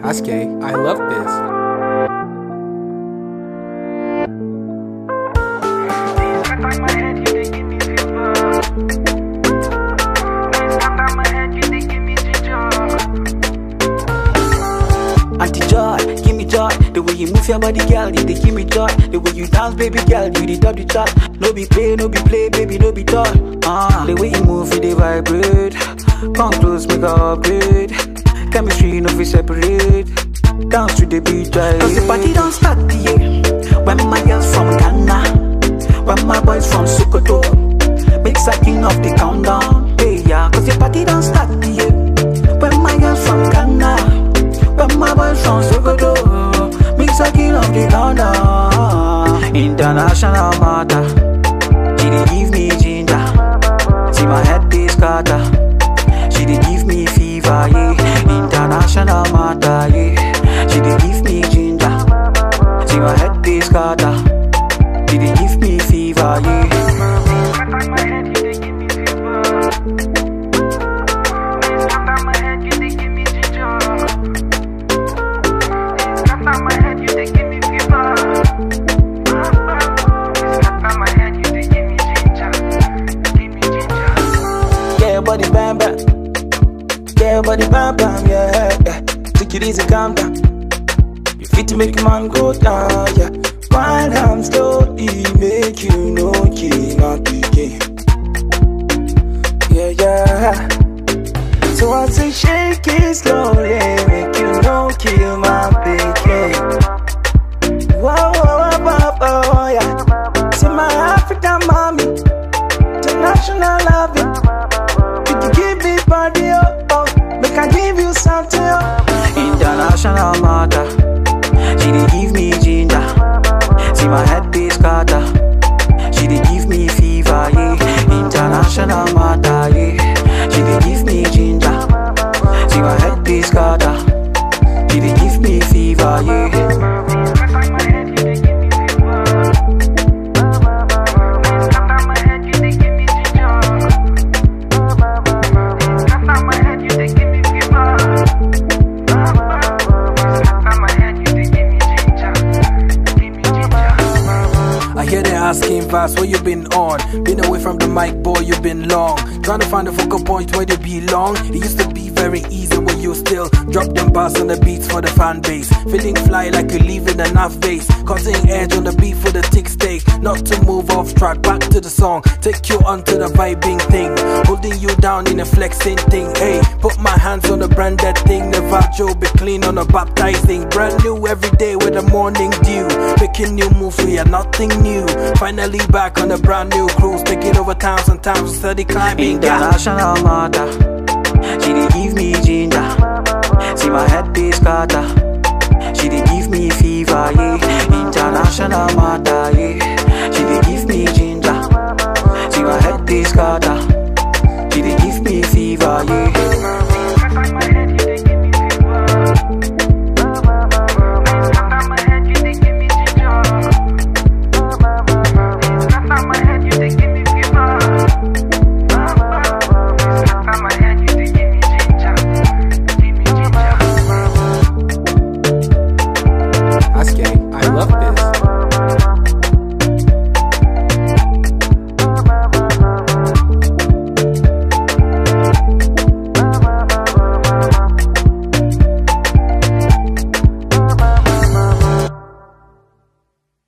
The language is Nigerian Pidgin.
Aske, I love this. Auntie joy, give me joy. The way you move your body, girl, you they give me joy. The way you dance, baby girl, you the top the chart. No be play, no be play, baby, no be toy. Ah, the way you move, you they vibrate. Come close, make a upgrade. Chemistry, no fi separate. Dance to the beat, right? Cause the party don't start, yeah. When my girls from Ghana, when my boys from Sokoto, make king of the countdown. Hey, yeah, cause the party don't start, yeah. When my girls from Ghana. When my boys from Sokoto Mix a king of the countdown International matter She dey give me ginger See my head dey scatter She dey give me fever, yeah International matter, yeah She dey give me ginger See my head dey scatter She dey give me fever, yeah Yeah, body bam bam. Yeah, body bam bam. Yeah, yeah. Take it easy, calm down. You fit to make a man go down. Yeah, wind down slowly, make you know kill my pikin. Yeah, yeah. So I say shake it slowly, make you know kill my pikin. Whoa, whoa, whoa, whoa, whoa, yeah. See my African mommy, international loving. You can give me body, oh, oh. Make I give you something, oh. International matter. She dey give me ginger. See my head dey scatter. She dey give me fever, yeah. International matter, yeah. She dey give me ginger. See my head dey scatter. She dey give me fever, yeah. I hear they asking fast what you been on. Been away from the mic, boy, you been long. Trying to find a focal point where they belong. It used to be very easy when you still drop them bars on the beats for the fan base. Feeling fly like you leaving a enough base. Cutting edge on the beat for the tick steak. Not to move off track, back to the song. Take you onto the vibing thing. Holding you down in a flexing thing. Hey, put my hands on the branded thing. The vajo be clean on a baptizing. Brand new every day with the morning dew. Making new moves, we are nothing new. Finally back on a brand new cruise. Taking over towns and towns, steady climbing. Yeah. International matter. She dey give me